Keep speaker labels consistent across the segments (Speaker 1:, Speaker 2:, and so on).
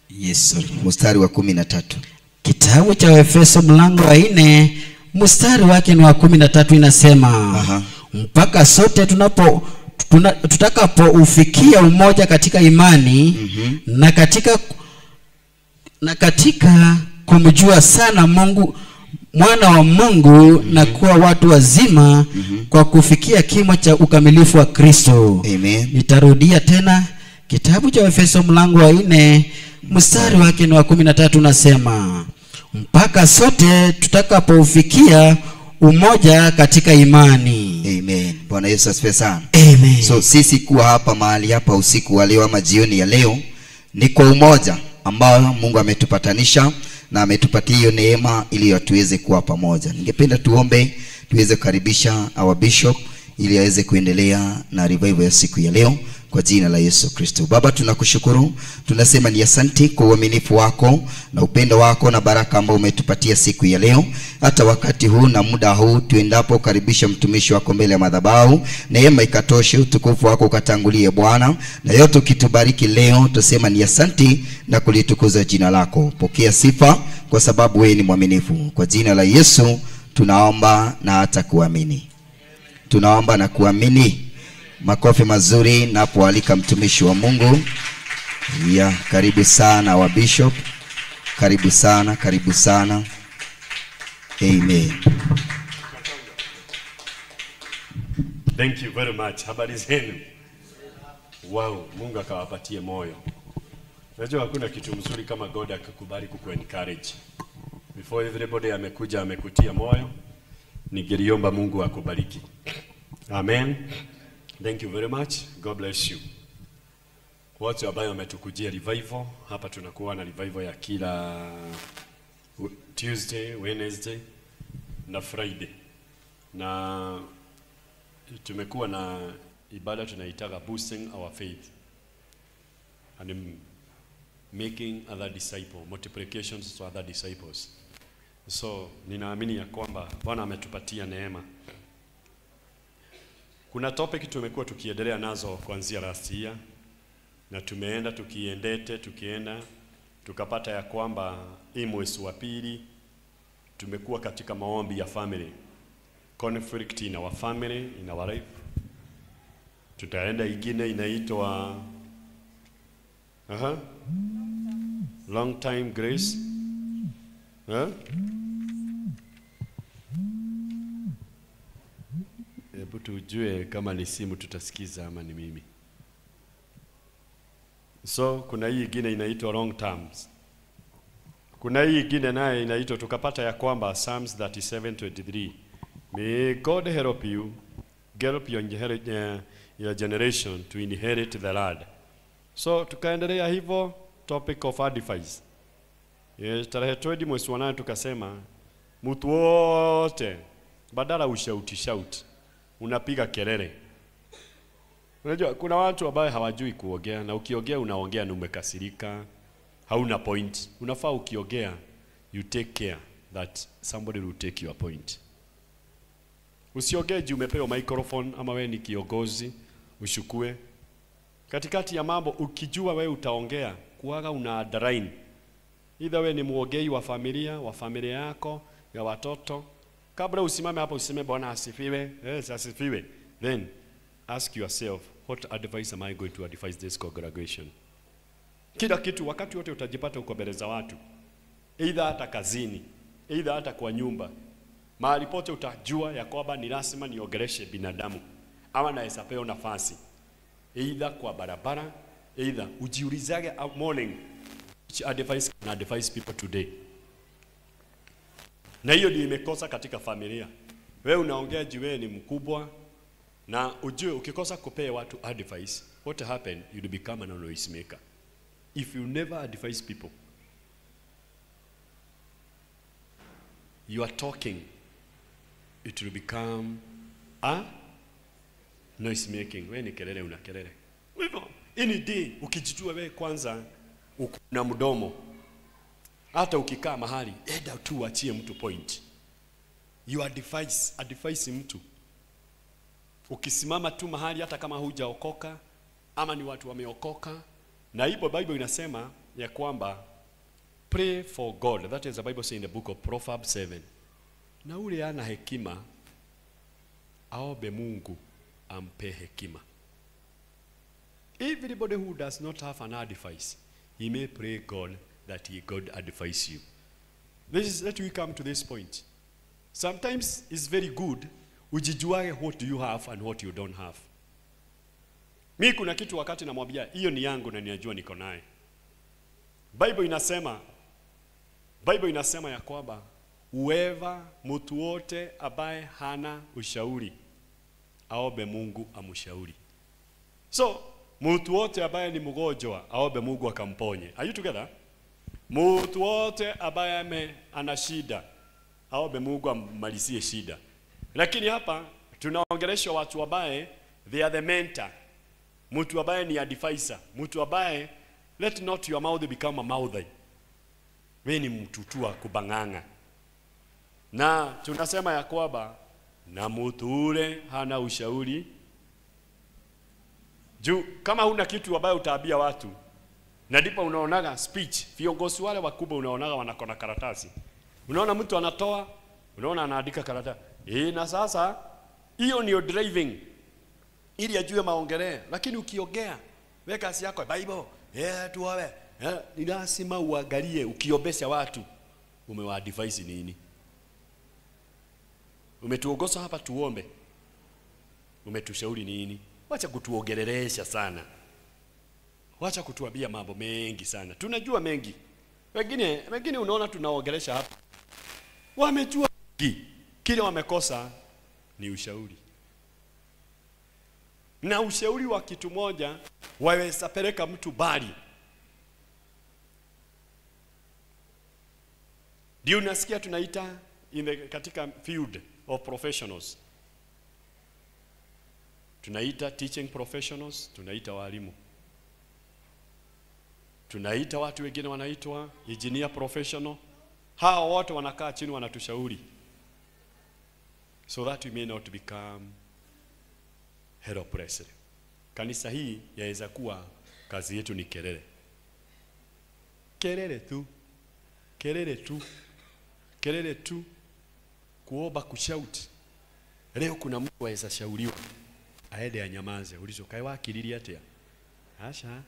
Speaker 1: yes sorry.
Speaker 2: mstari wa kumi na tatu
Speaker 1: kitabu cha waefeso mlango wa nne mstari wake ni wa kumi na tatu inasema
Speaker 2: Aha.
Speaker 1: mpaka sote tunapo tuna, tutakapoufikia umoja katika imani mm-hmm. na katika na katika kumjua sana mungu mwana wa mungu mm-hmm. na kuwa watu wazima mm-hmm. kwa kufikia kimo cha ukamilifu wa kristo
Speaker 2: Amen.
Speaker 1: nitarudia tena kitabu cha efeso mlango wa nne mstari wake ni wa kumi na tatu unasema mpaka sote tutakapoufikia umoja katika imani
Speaker 2: Amen. Bwana Yesu asifiwe sana.
Speaker 1: Amen.
Speaker 2: So sisi kuwa hapa mahali hapa usiku wa leo ama jioni ya leo ni kwa umoja ambao Mungu ametupatanisha na ametupatia hiyo neema ili tuweze kuwa pamoja. Ningependa tuombe tuweze kukaribisha our bishop ili aweze kuendelea na revival ya siku ya leo kwa jina la Yesu Kristo. Baba, tunakushukuru, tunasema ni asanti kwa uaminifu wako na upendo wako na baraka ambao umetupatia siku ya leo, hata wakati huu na muda huu tuendapo karibisha mtumishi wako mbele ya madhabahu, neema ikatoshe, utukufu wako ukatangulie Bwana, na yote ukitubariki leo, tusema ni asanti na kulitukuza jina lako. Pokea sifa kwa sababu wewe ni mwaminifu. Kwa jina la Yesu tunaomba na hata kuamini tunaomba na kuamini. Makofi mazuri napoalika mtumishi wa Mungu. Ya, karibu sana wa bishop, karibu sana, karibu sana. Amen.
Speaker 3: Thank you very much. Habari zenu? Wow, Mungu akawapatie moyo. Unajua hakuna kitu mzuri kama God akakubali kuku encourage. Before everybody amekuja amekutia moyo, ningeliomba Mungu akubariki. Amen. Thank you very much. God bless you. Wote ambao wametukujia revival, hapa tunakuwa na revival ya kila Tuesday, Wednesday na Friday. Na tumekuwa na ibada tunaitaga boosting our faith and um, making other disciple multiplications to other disciples so ninaamini ya kwamba bwana ametupatia neema kuna topic tumekuwa tukiendelea nazo kuanzia last year na tumeenda tukiendete tukienda tukapata ya kwamba hii mwezi wa pili tumekuwa katika maombi ya family conflict in our family in our life tutaenda ingine inaitwa aha long time grace huh? hebu tujue kama ni simu tutasikiza ama ni mimi so kuna hii ingine inaitwa long terms kuna hii ingine naye inaitwa tukapata ya kwamba Psalms 37:23 may God help you help your, inherit- uh, your generation to inherit the land so tukaendelea hivyo topic of advice yes, tarehe 20 mwezi wa nane tukasema mtu wote badala ushauti shout unapiga kelele unajua kuna watu ambao hawajui kuongea na ukiongea unaongea na umekasirika hauna point unafaa ukiongea you take care that somebody will take your point usiongee juu umepewa microphone ama wewe ni kiongozi ushukue katikati ya mambo ukijua wewe utaongea kuaga una underline either wewe ni muongei wa familia wa familia yako ya watoto kabla usimame hapo useme bwana asifiwe yes asifiwe then ask yourself what advice am i going to advise this congregation kila kitu wakati wote utajipata uko mbele za watu either hata kazini either hata kwa nyumba mahali pote utajua ya kwamba ni lazima niongeleshe binadamu ama naweza pewa nafasi either kwa barabara either ujiulizage uh, morning which advice can I advise people today na hiyo ndio imekosa katika familia wewe unaongea juu wewe ni mkubwa na ujue ukikosa kupea watu advice what happen you become an noise maker if you never advise people you are talking it will become a noise making wewe ni kelele una kelele Kwa hivyo any day ukijijua wewe kwanza uko na mdomo hata ukikaa mahali enda tu uachie mtu point you advise advise mtu ukisimama tu mahali hata kama hujaokoka ama ni watu wameokoka na hivyo bible inasema ya kwamba pray for God. That is the Bible says in the book of Proverbs 7. Na ule ana hekima aombe Mungu ampe hekima. Everybody who does not have an advice, he may pray God that he God advise you. This is that we come to this point. Sometimes it's very good ujijuage what do you have and what you don't have. Mi kuna kitu wakati namwambia hiyo ni yangu na ninajua niko naye. Bible inasema Bible inasema ya kwamba whoever mtu wote ambaye hana ushauri aombe Mungu amshauri. So mtu wote ambaye ni mgonjwa aombe Mungu akamponye. Are you together? Mtu wote ambaye ame ana shida aombe Mungu ammalizie shida. Lakini hapa tunaongeleshwa watu ambaye they are the mentor. Mtu ambaye ni advisor, mtu ambaye let not your mouth become a mouthy. Wewe ni mtu tu wa kubang'ang'a. Na tunasema ya kwamba na mtu ule hana ushauri juu kama huna kitu ambayo utaambia watu na ndipo unaonaga speech viongozi wale wakubwa unaonaga wanakona karatasi unaona mtu anatoa unaona anaandika karatasi eh na sasa hiyo ndio driving ili ajue maongeleo lakini ukiongea weka kazi yako bible eh tuowe eh ni lazima uangalie ukiombesha watu umewaadvise nini umetuongoza hapa tuombe umetushauri nini wacha kutuongelelesha sana wacha kutuambia mambo mengi sana tunajua mengi wengine wengine unaona tunaongelesha hapa wamejua mengi kile wamekosa ni ushauri na ushauri wa kitu moja waweza peleka mtu bali ndio unasikia tunaita in the, katika field of professionals tunaita teaching professionals tunaita walimu tunaita watu wengine wanaitwa engineer professional hawa wote wanakaa chini wanatushauri so that we may not become helpless kanisa hii yaweza kuwa kazi yetu ni kelele kelele tu kelele tu kelele tu kuomba kushout leo kuna mtu aweza shauriwa aende anyamaze ulizo kae wakililia atia asha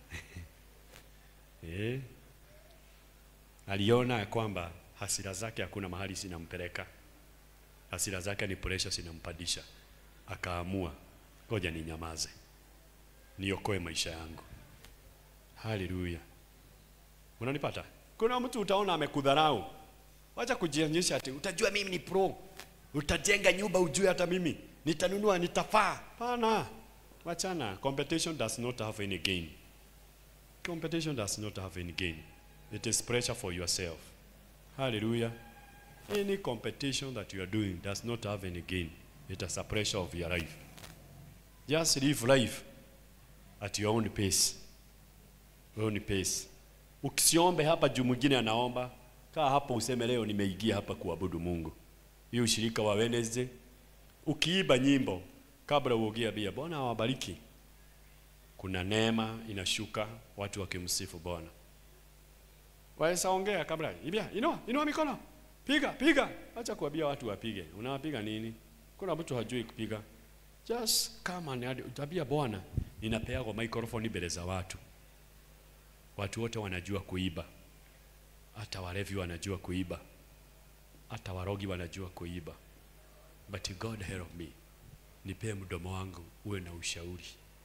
Speaker 3: eh aliona ya kwamba hasira zake hakuna mahali zinampeleka hasira zake ni pressure zinampandisha akaamua ngoja ninyamaze niokoe maisha yangu haleluya unanipata kuna mtu utaona amekudharau wacha kujionyesha ati utajua mimi ni pro utajenga nyumba ujue hata mimi nitanunua nitafaa pana wachana competition does not have any gain competition does not have any gain it is pressure for yourself hallelujah any competition that you are doing does not have any gain it is a pressure of your life just live life at your own pace own pace usiombe hapa juu mwingine anaomba kaa hapo useme leo nimeingia hapa kuabudu Mungu hii ushirika wa Wednesday ukiiba nyimbo kabla uogie bia Bwana awabariki kuna neema inashuka watu wakimsifu Bwana waweza ongea kabla ibia inua inua mikono piga piga acha kuambia watu wapige unawapiga nini kuna mtu hajui kupiga just come and utabia Bwana ninapeagwa microphone mbele za watu watu wote wanajua kuiba hata walevi wanajua kuiba hata warogi wanajua kuiba but God help me nipe mdomo wangu uwe na ushauri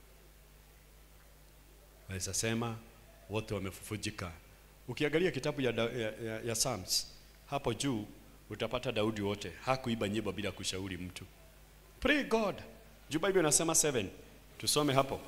Speaker 3: waweza sema wote wamefufujika ukiangalia kitabu ya, ya, ya, ya Psalms hapo juu utapata Daudi wote hakuiba nyimbo bila kushauri mtu pray God juu Bible inasema 7 tusome hapo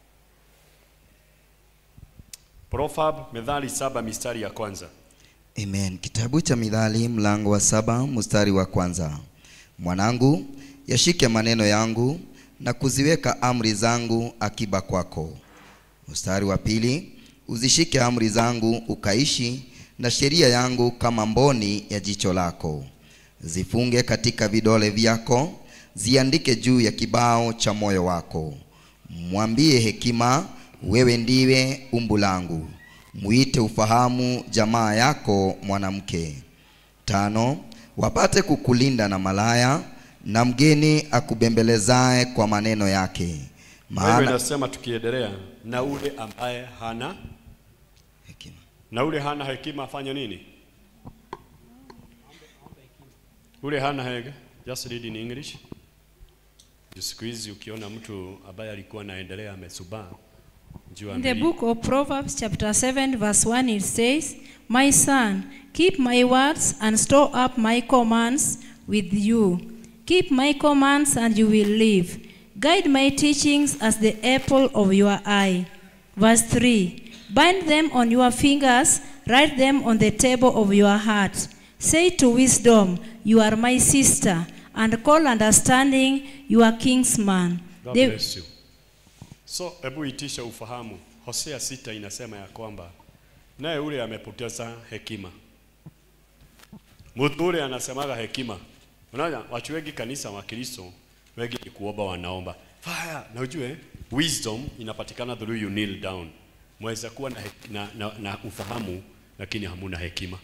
Speaker 3: Proverb Methali saba mistari ya kwanza
Speaker 2: Amen. Kitabu cha Mithali mlango wa saba mstari wa kwanza. Mwanangu, yashike maneno yangu na kuziweka amri zangu akiba kwako. Mstari wa pili, uzishike amri zangu ukaishi na sheria yangu kama mboni ya jicho lako. Zifunge katika vidole vyako, ziandike juu ya kibao cha moyo wako. Mwambie hekima, wewe ndiwe umbu langu. mwite ufahamu jamaa yako mwanamke. Tano, wapate kukulinda na malaya na mgeni akubembelezaye kwa maneno yake,
Speaker 3: Biblia
Speaker 2: maana
Speaker 3: inasema tukiendelea, na ule ambaye hana
Speaker 2: hekima.
Speaker 3: na ule hana hekima afanye nini? Ule hana hega, just read in English. Siku hizi ukiona mtu ambaye alikuwa anaendelea amesubaa, jua
Speaker 4: In the
Speaker 3: ameli-
Speaker 4: book of Proverbs, chapter 7, verse 1, it says, My son, keep my words and store up my commands with you. Keep my commands and you will live. Guide my teachings as the apple of your eye. Verse 3 Bind them on your fingers, write them on the table of your heart. Say to wisdom, You are my sister, and call understanding your kinsman.
Speaker 3: God
Speaker 4: They-
Speaker 3: bless you. So hebu itisha ufahamu. Hosea sita inasema ya kwamba naye ule amepoteza hekima. Mtu ule anasemaga hekima. Unaona watu wengi kanisa wa Kristo wengi ni kuomba wanaomba. Fire. Na ujue wisdom inapatikana through you kneel down. Mweza kuwa na, hek- na, na, na ufahamu lakini hamuna hekima.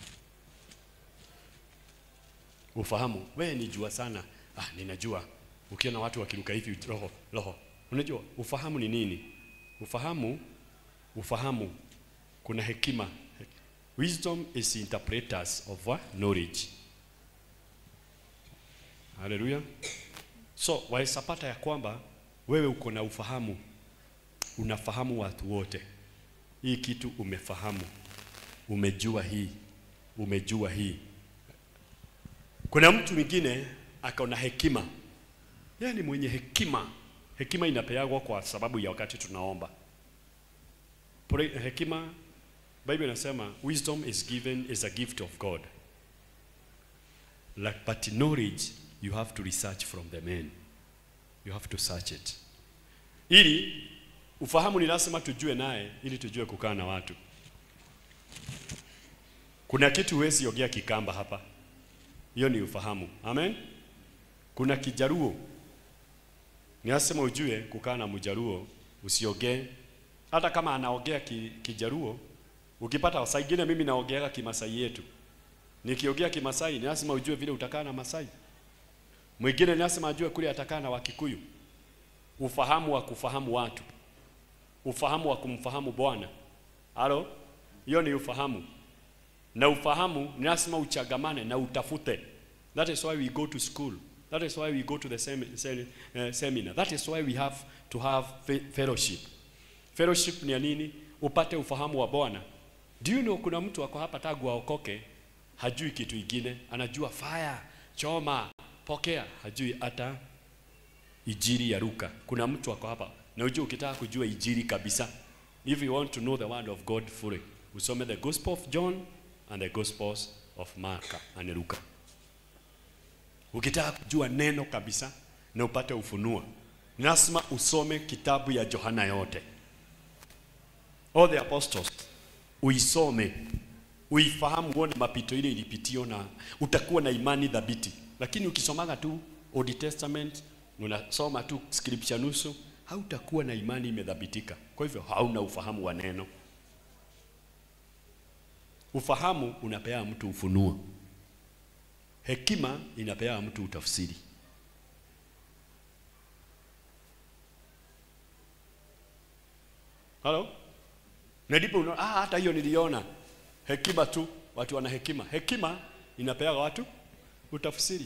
Speaker 3: Ufahamu, wewe ni jua sana. Ah, ninajua. Ukiona watu wakiruka hivi roho, roho. Unajua ufahamu ni nini? Ufahamu, ufahamu kuna hekima. Wisdom is interpreters of what? knowledge. Haleluya. So waisapata ya kwamba wewe uko na ufahamu, unafahamu watu wote. Hii kitu umefahamu, umejua hii, umejua hii. Kuna mtu mwingine akaona hekima, yeye ni mwenye hekima. Hekima inapeagwa kwa sababu ya wakati tunaomba. Pore- Hekima, Bible inasema wisdom is given is a gift of God. Like, but knowledge you have to research from the men. You have to search it. Ili ufahamu ni lazima tujue naye ili tujue kukaa na watu. Kuna kitu huwezi ongea kikamba hapa. Hiyo ni ufahamu. Amen. Kuna kijaruo. Ni lazima ujue kukaa na mjaruo usiogee. Hata kama anaongea ki, kijaruo, ukipata saa ingine mimi naongeaga kimasai yetu. Nikiongea kimasai ni lazima ujue vile utakaa na Masai. Mwingine ni lazima ajue kule atakaa na Wakikuyu. Ufahamu wa kufahamu watu. Ufahamu wa kumfahamu Bwana. Halo? Hiyo ni ufahamu. Na ufahamu ni lazima uchagamane na utafute. That is why we go to school. That is why we go to the sem sem uh, seminar. That is why we have to have fe fellowship. Fellowship ni ya nini? Upate ufahamu wa Bwana. Do you know kuna mtu ako hapa tangu aokoke hajui kitu ingine, anajua fire, choma, pokea, hajui hata ijiri ya Luka. Kuna mtu ako hapa na ujue, ukitaka kujua ijiri kabisa, if you want to know the word of God fully, usome the Gospel of John and the Gospels of Mark and Luka. Ukitaka kujua neno kabisa na upate ufunuo, ni lazima usome kitabu ya Yohana yote, all the apostles, uisome uifahamu, uone mapito ile ilipitio, na utakuwa na imani dhabiti. Lakini ukisomaga tu Old Testament unasoma tu scripture nusu, hautakuwa na imani imedhabitika. Kwa hivyo hauna ufahamu wa neno. Ufahamu unapea mtu ufunuo, hekima inapea mtu utafsiri. Halo? Na ndipo unaona ah, hata hiyo niliona hekima tu, watu wana hekima. Hekima inapea watu utafsiri.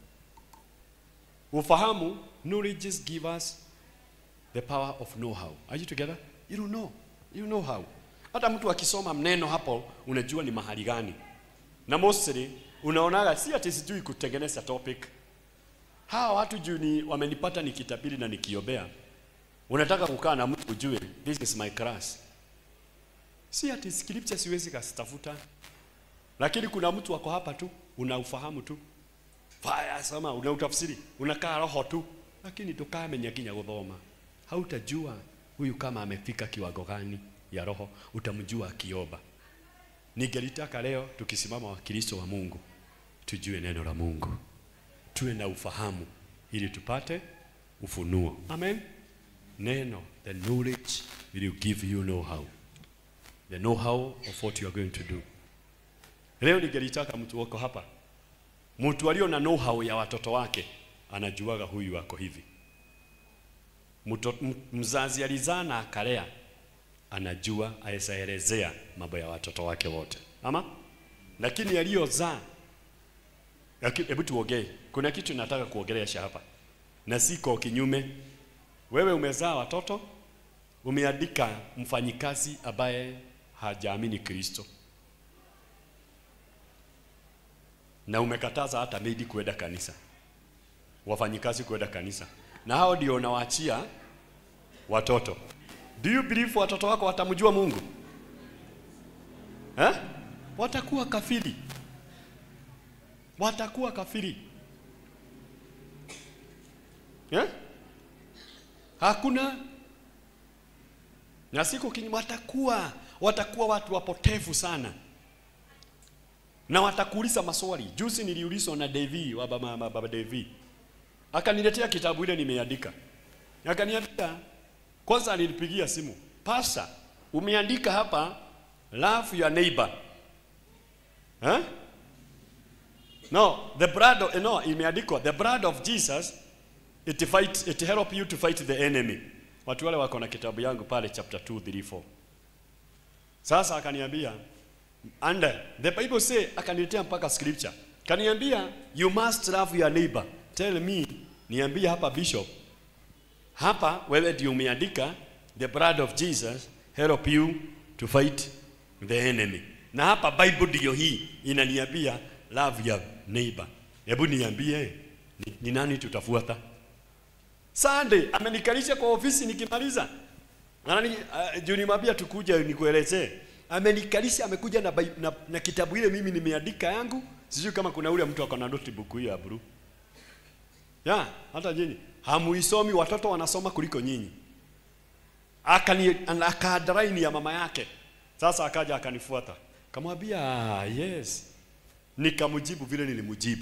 Speaker 3: Ufahamu, knowledge give us the power of know-how. Are you together? You don't know. You know how. Hata mtu akisoma mneno hapo unajua ni mahali gani. Na mostly unaonaga si ati sijui kutengeneza topic. Hawa watu juu ni wamenipata nikitabiri na nikiobea. Unataka kukaa na mtu ujue this is my class. Si ati scripture siwezi kasitafuta. Lakini kuna mtu wako hapa tu unaufahamu tu. Faya soma unautafsiri unakaa roho tu lakini tukamenya kinya guthoma hautajua huyu kama amefika kiwango gani ya roho utamjua akiomba ningelitaka leo tukisimama wakristo wa Mungu tujue neno la Mungu tuwe na ufahamu ili tupate ufunuo amen neno the knowledge will give you know how the know-how of what you are going to do. Leo ningelitaka mtu wako hapa, mtu alio na know-how ya watoto wake anajuaga huyu ako hivi. Mto, m- mzazi alizaa na akalea, anajua awezaelezea mambo ya watoto wake wote, ama lakini aliyozaa Laki- Hebu tuongee. Kuna kitu nataka kuongelesha hapa, na siko kinyume. Wewe umezaa watoto, umeandika mfanyikazi ambaye hajaamini Kristo, na umekataza hata maidi kwenda kanisa, wafanyikazi kwenda kanisa, na hao ndio unawaachia watoto. Do you believe watoto wako watamjua Mungu eh? Watakuwa kafiri watakuwa kafiri eh? Hakuna na siku kini watakuwa watakuwa watu wapotevu sana, na watakuuliza maswali. Juzi niliulizwa na Devi wa baba, baba Devi, akaniletea kitabu ile nimeandika, akaniambia kwanza, alinipigia simu, pasa, umeandika hapa love your neighbor eh? No, the blood of, no, imeandikwa the blood of Jesus it fight it help you to fight the enemy. Watu wale wako na kitabu yangu pale chapter 2 3 4. Sasa akaniambia and the Bible say akaniletea mpaka scripture. Kaniambia you must love your neighbor. Tell me niambie hapa bishop. Hapa wewe ndio umeandika the blood of Jesus help you to fight the enemy. Na hapa Bible ndio hii inaniambia love your neighbor. Hebu niambie ni, ni nani tutafuata? Sunday amenikalisha kwa ofisi nikimaliza. Anani uh, juu nimwambia tukuja nikuelezee. Amenikalisha amekuja na, bai- na, na kitabu ile mimi nimeandika yangu. Sijui kama kuna ule mtu ako na notebook hiyo ya blue. Ya, hata nyinyi hamuisomi, watoto wanasoma kuliko nyinyi. Akani akadaraini ya mama yake. Sasa akaja akanifuata. Kamwambia "Ah, yes. Nikamjibu vile nilimjibu.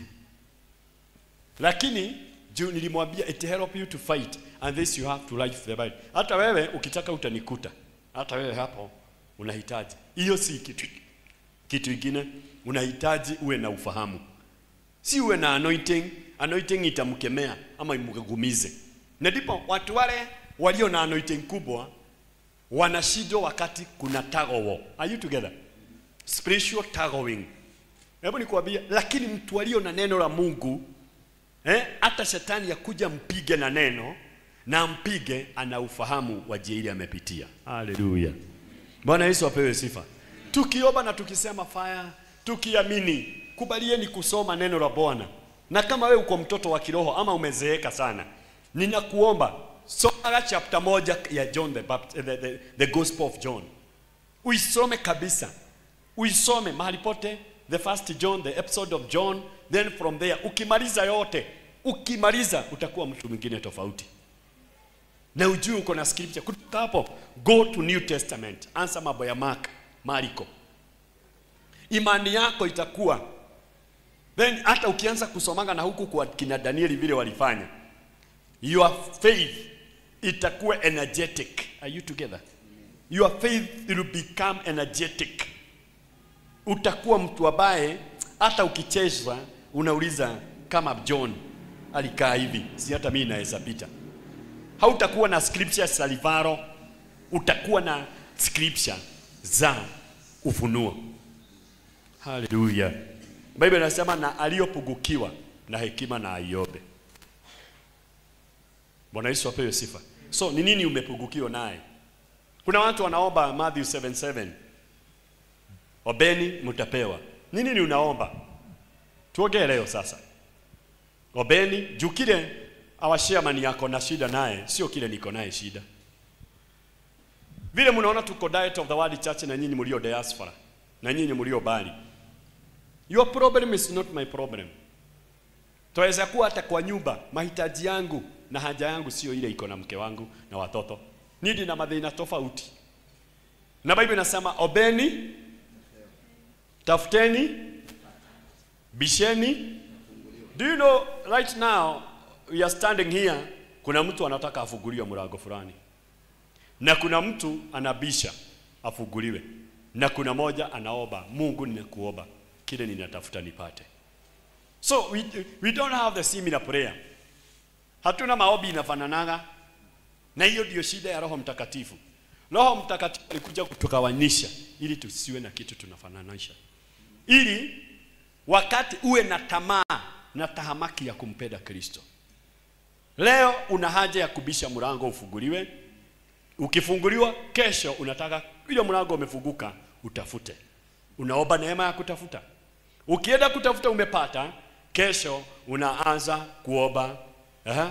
Speaker 3: Lakini juu nilimwambia it help you to fight and this you have to life the Bible. Hata wewe ukitaka utanikuta. Hata wewe hapo unahitaji. Hiyo si kitu kitu kingine unahitaji uwe na ufahamu. Si uwe na anointing, anointing itamkemea ama imgumize. Na ndipo watu wale walio na anointing kubwa wanashindwa wakati kuna tug of war. Are you together? Spiritual tugowing. Hebu nikwambie, lakini mtu alio na neno la Mungu eh, hata shetani yakuja mpige na neno na mpige, ana ufahamu wa njia ile amepitia. Haleluya! Bwana Yesu apewe sifa. Tukiomba na tukisema fire, tukiamini, kubalieni kusoma neno la Bwana. Na kama wewe uko mtoto wa kiroho ama umezeeka sana, ninakuomba soma chapter moja ya John the, Baptist, the, the, the Gospel of John, uisome kabisa, uisome mahali pote, the first John, the episode of John, then from there ukimaliza yote, ukimaliza utakuwa mtu mwingine tofauti na ujue uko na scripture. Kutoka hapo go to New Testament, ansa mambo ya Mark, Marko, imani yako itakuwa then, hata ukianza kusomanga na huku kwa kina Danieli vile walifanya, your faith itakuwa energetic. Are you together? Your faith will become energetic. Utakuwa mtu ambaye hata ukichezwa unauliza kama John alikaa hivi, si hata mimi naweza pita hautakuwa na scripture za Livaro, utakuwa na scripture za ufunuo. Haleluya! Biblia inasema na aliyopungukiwa na hekima na aiombe. Bwana Yesu apewe sifa. So ni nini umepungukiwa naye? Kuna watu wanaomba Matthew 7:7. Obeni mtapewa. Ni nini unaomba? Tuongee leo sasa. Obeni juu kile awashiamani yako na shida naye sio kile niko naye shida. Vile mnaona tuko Diet of the World Church na nyinyi mlio diaspora na nyinyi mlio bali. Your problem is not my problem. Twaweza kuwa hata kwa nyumba mahitaji yangu na haja yangu sio ile iko na mke wangu na watoto. Nidi na madhina tofauti. Na Biblia inasema obeni, tafuteni, bisheni. Do you know right now we are standing here, kuna mtu anataka afunguliwe mlango fulani, na kuna mtu anabisha afunguliwe. na kuna moja anaomba Mungu, ninakuomba kile ninatafuta nipate. So we, we don't have the similar prayer. Hatuna maombi inafananaga, na hiyo ndio shida ya Roho Mtakatifu. Roho Mtakatifu alikuja kutukawanisha ili tusiwe na kitu tunafananisha, ili wakati uwe na tamaa na tahamaki ya kumpenda Kristo. Leo una haja ya kubisha mlango ufunguliwe. Ukifunguliwa kesho, unataka ile mlango umefunguka, utafute. Unaomba neema ya kutafuta. Ukienda kutafuta umepata, kesho unaanza kuomba. Aha.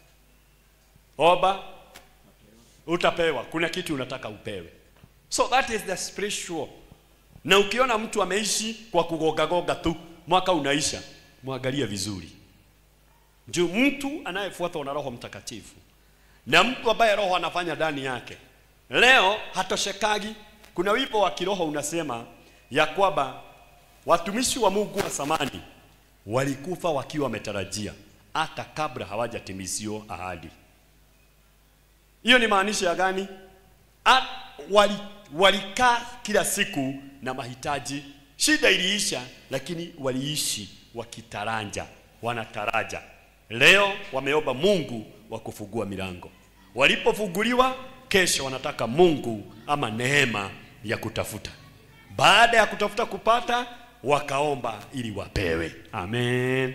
Speaker 3: Omba utapewa. Kuna kitu unataka upewe. So that is the spiritual. Na ukiona mtu ameishi kwa kugogagoga tu, mwaka unaisha, mwangalie vizuri. Juu mtu anayefuatwa na Roho Mtakatifu na mtu ambaye Roho anafanya ndani yake, leo hatoshekagi. Kuna wimbo wa kiroho unasema ya kwamba watumishi wa Mungu wa zamani walikufa wakiwa wametarajia hata kabla hawajatimizio ahadi. Hiyo ni maanisha ya gani? A, wali, walikaa kila siku na mahitaji. Shida iliisha, lakini waliishi wakitaranja, wanataraja. Leo wameomba Mungu wa kufungua milango. Walipofunguliwa, kesho wanataka Mungu ama neema ya kutafuta. Baada ya kutafuta kupata, wakaomba ili wapewe. Amen,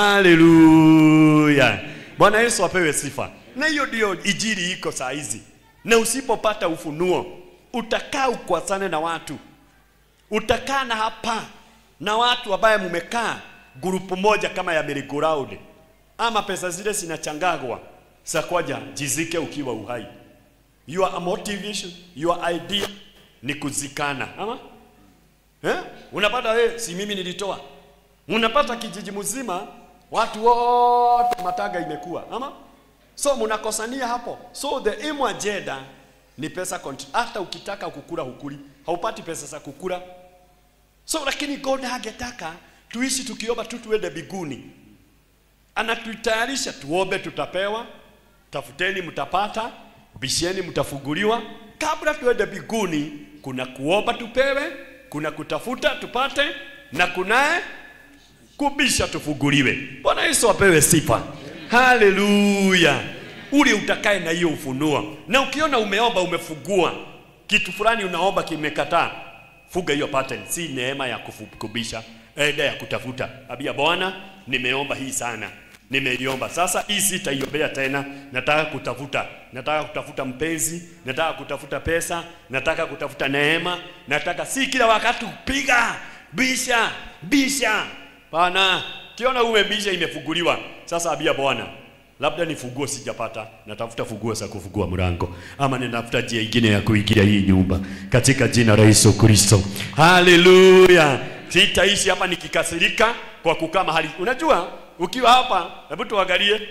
Speaker 3: haleluya. Bwana Yesu apewe sifa. Na hiyo ndio ijiri iko saa hizi, na usipopata ufunuo utakaa ukwasane na watu, utakaa na hapa na watu ambaye mumekaa grupu moja kama ya merry-go-round ama pesa zile zinachangagwa sakwaja jizike ukiwa uhai. Your motivation, your idea ni kuzikana ama eh? Unapata wewe, si mimi nilitoa. Unapata kijiji mzima watu wote mataga imekuwa ama so mnakosania hapo. So the aim agenda ni pesa control. Hata ukitaka kukula hukuli, haupati pesa za kukula. So lakini God hangetaka tuishi tukiomba tu tuende biguni anatutayarisha tuombe, tutapewa, tafuteni mtapata, bisheni mtafunguliwa. Kabla tuende biguni, kuna kuomba tupewe, kuna kutafuta tupate, na kunaye kubisha tufunguliwe. Bwana Yesu apewe sifa, haleluya. Ule utakaye na hiyo ufunuo, na ukiona umeomba umefungua kitu fulani, unaomba kimekataa, fuga hiyo pattern, si neema ya kufu- kubisha eda ya kutafuta. Abia Bwana, nimeomba hii sana, nimeiomba sasa, hii sitaiombea tena. Nataka kutafuta, nataka kutafuta mpenzi, nataka kutafuta pesa, nataka kutafuta neema, nataka si kila wakati kupiga bisha bisha. Bwana, kiona umebisha, imefunguliwa sasa. Abia Bwana, labda ni funguo sijapata, natafuta funguo za kufungua mlango, ama ninatafuta njia ingine ya kuingia hii nyumba, katika jina la Yesu Kristo. Haleluya! Sitaishi hapa nikikasirika kwa kukaa mahali. Unajua, ukiwa hapa, hebu tuangalie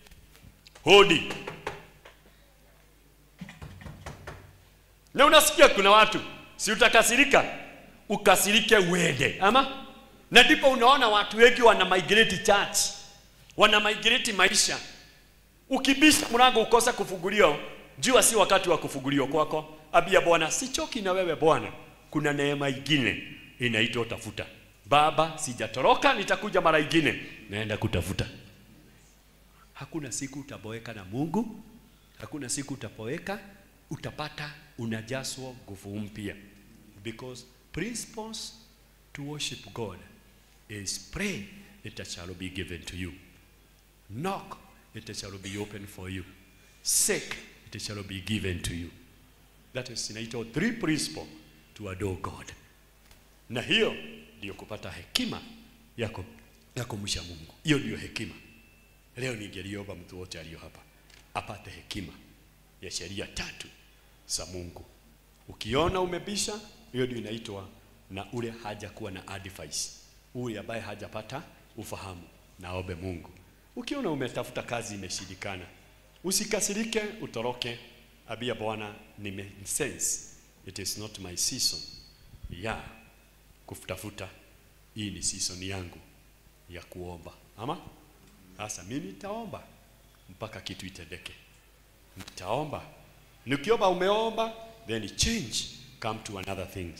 Speaker 3: hodi, na unasikia kuna watu, si utakasirika, ukasirike uende, ama na ndipo unaona watu wengi wana migrate church wana migrate maisha. Ukibisha mlango ukosa kufunguliwa, jua si wakati wa kufunguliwa kwako. Abia Bwana, sichoki na wewe Bwana, kuna neema ingine inaitwa tafuta. Baba, sijatoroka, nitakuja mara ingine, naenda kutafuta. Hakuna siku utaboeka na Mungu, hakuna siku utapoeka, utapata unajaswa nguvu mpya, because principles to worship God is pray it shall be given to you Knock, it shall be open for you. Seek, it shall be given to you. That is inaitwa three principle to adore God. Na hiyo ndio kupata hekima yako ya kumsha Mungu. Hiyo ndio hekima. Leo ningeliomba mtu wote aliyo hapa apate hekima ya sheria tatu za Mungu. Ukiona umebisha, hiyo ndio inaitwa na ule haja kuwa na advice. Ule ambaye hajapata ufahamu, naombe Mungu Ukiona umetafuta kazi imeshindikana, usikasirike, utoroke. Abia Bwana, nime sense it is not my season ya kutafuta. Hii ni season yangu ya kuomba. Ama sasa mimi nitaomba mpaka kitu itendeke. Nitaomba, nikiomba, umeomba, then change come to another things.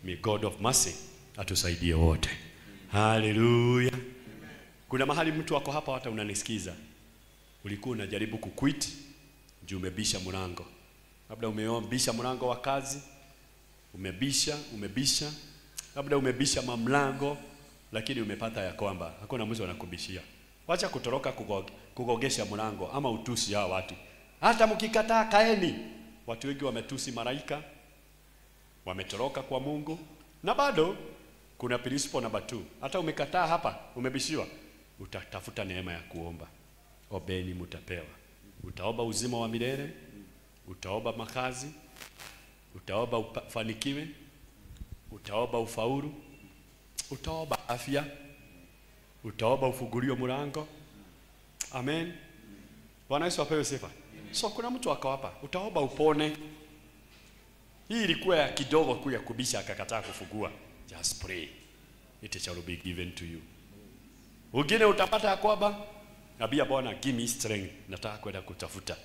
Speaker 3: May God of mercy atusaidie wote. Haleluya. Kuna mahali mtu wako hapa hata unanisikiza. Ulikuwa unajaribu kuquit juu umebisha mlango. Labda umebisha mlango wa kazi, umebisha, umebisha, labda umebisha mamlango lakini umepata ya kwamba hakuna mtu anakubishia. Wacha kutoroka kugo, kugogesha mlango ama utusi hao watu. Hata mkikataa kaeni. Watu wengi wametusi malaika, wametoroka kwa Mungu na bado kuna principle namba 2. Hata umekataa hapa, umebishiwa, utatafuta neema ya kuomba. Obeni mtapewa. Utaomba uzima wa milele, utaomba makazi, utaomba ufanikiwe, utaomba ufaulu, utaomba afya, utaomba ufunguliwe mlango. Amen. Bwana Yesu apewe sifa. So kuna mtu ako hapa, utaomba upone. Hii ilikuwa ya kidogo ku ya kubisha akakataa kufungua. Just pray. It shall be given to you. Wengine utapata ya kwamba Nabia Bwana give me strength. Nataka kwenda kutafuta.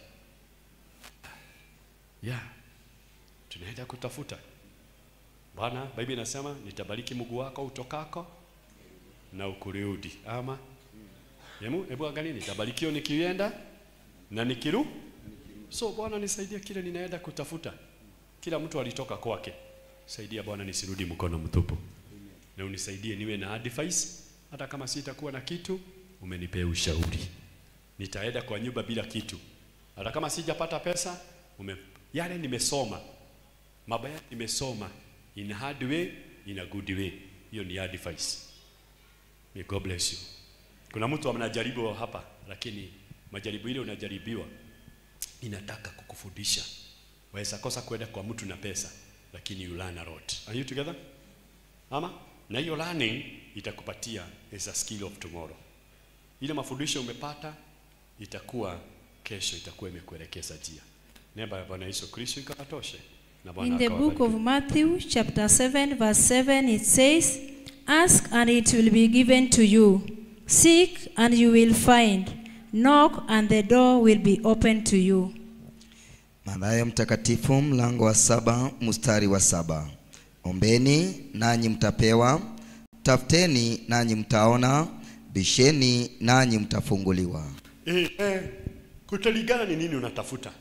Speaker 3: Yeah. Tunaenda kutafuta. Bwana, Biblia inasema nitabariki mguu wako utokako na ukurudi. Ama Hebu hebu angalia nitabarikiwa nikienda na nikiru. So Bwana nisaidie kile ninaenda kutafuta. Kila mtu alitoka kwake. Saidia Bwana nisirudi mkono mtupu. Na unisaidie niwe na advice hata kama sitakuwa na kitu umenipea ushauri. Nitaenda kwa nyumba bila kitu. Hata kama sijapata pesa ume yale nimesoma. Mabaya nimesoma in a hard way, in a good way. Hiyo ni advice. May God bless you. Kuna mtu anajaribu hapa lakini majaribu ile unajaribiwa inataka kukufundisha. Waweza kosa kwenda kwa mtu na pesa lakini you learn a lot. Are you together? Ama na hiyo learning itakupatia is a skill of tomorrow. Ile mafundisho umepata itakuwa kesho itakuwa imekuelekeza njia. Neema ya Bwana Yesu Kristo ikatoshe. Na Bwana
Speaker 4: In the book
Speaker 3: akawabariki.
Speaker 4: of Matthew, chapter 7, verse 7, it says, Ask and it will be given to you. Seek and you will find. Knock and the door will be opened to you.
Speaker 2: Mathayo mtakatifu mlango wa saba mstari wa saba. Ombeni nanyi mtapewa, tafuteni nanyi mtaona, bisheni nanyi mtafunguliwa.
Speaker 3: Eh, eh, kutalingana ni nini unatafuta.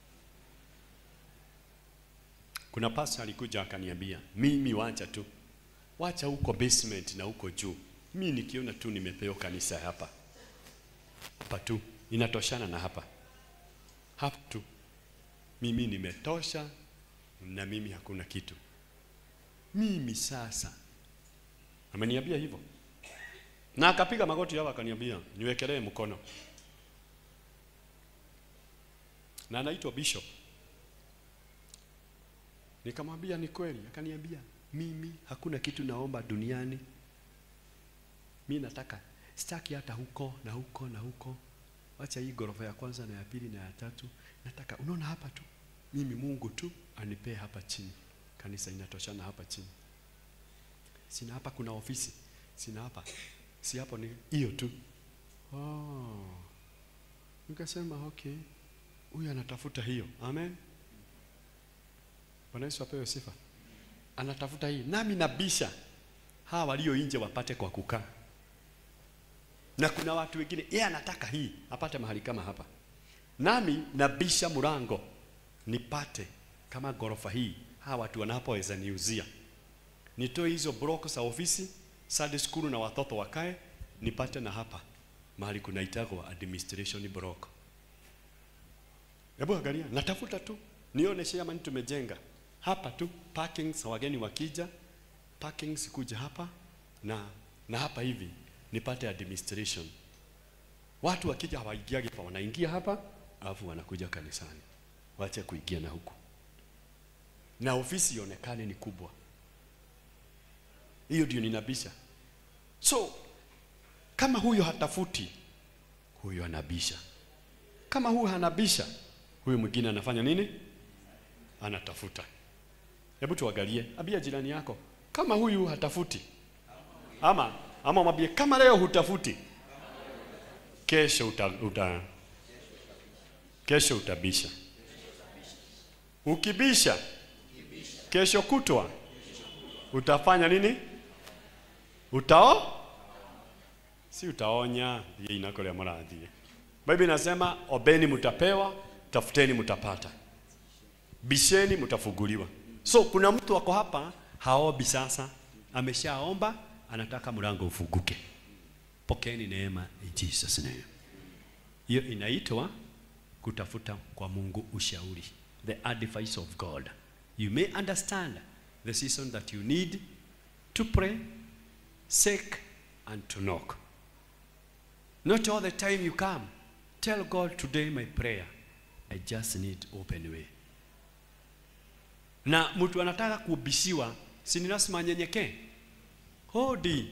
Speaker 3: Kuna pastor alikuja akaniambia, mimi wacha tu, wacha huko basement na huko juu. Mimi nikiona tu nimepewa kanisa hapa hapa tu, inatoshana na hapa hapa tu, mimi nimetosha na mimi hakuna kitu. Mimi sasa, ameniambia hivyo na akapiga magoti hapo akaniambia niwekelee mkono na anaitwa bishop nikamwambia ni kweli akaniambia mimi hakuna kitu naomba duniani mi nataka sitaki hata huko na huko na huko wacha hii ghorofa ya kwanza na ya pili na ya tatu nataka unaona hapa tu mimi mungu tu anipee hapa chini kanisa inatoshana hapa chini sina hapa kuna ofisi sina hapa si hapo ni hiyo tu oh. nikasema okay huyu anatafuta hiyo amen bwana yesu apewe sifa anatafuta hii nami nabisha hawa walio nje wapate kwa kukaa na kuna watu wengine yeye anataka hii apate mahali kama hapa nami nabisha mlango nipate kama ghorofa hii hawa watu wanapoweza niuzia nitoe hizo block za ofisi Sunday school na watoto wakae nipate na hapa mahali kunaitagwa administration block. Hebu angalia, natafuta tu nione chairman tumejenga hapa tu parking za wageni wakija, parking sikuja hapa na na hapa hivi nipate administration. Watu wakija hawaingiagi hapa, wanaingia hapa alafu wanakuja kanisani, wache kuingia na huku, na ofisi ionekane ni kubwa. Hiyo ndio ninabisha. So kama huyo hatafuti, huyo anabisha. Kama huyo hanabisha, huyo mwingine anafanya nini? Anatafuta. Hebu tuangalie, ambia jirani yako, kama huyu hatafuti, ama ama mwambie kama leo hutafuti, kesho uta, uta kesho utabisha. Ukibisha kesho kutwa utafanya nini utao si utaonya ye inakolia marathie bible inasema obeni mtapewa tafuteni mtapata bisheni mtafunguliwa so kuna mtu ako hapa haombi sasa ameshaomba anataka mlango ufunguke pokeeni neema in jesus name hiyo inaitwa kutafuta kwa mungu ushauri the advice of god you may understand the season that you need to pray seek and to knock not all the time you come tell god today my prayer i just need open way na mtu anataka kubishiwa si ni lazima anyenyekee hodi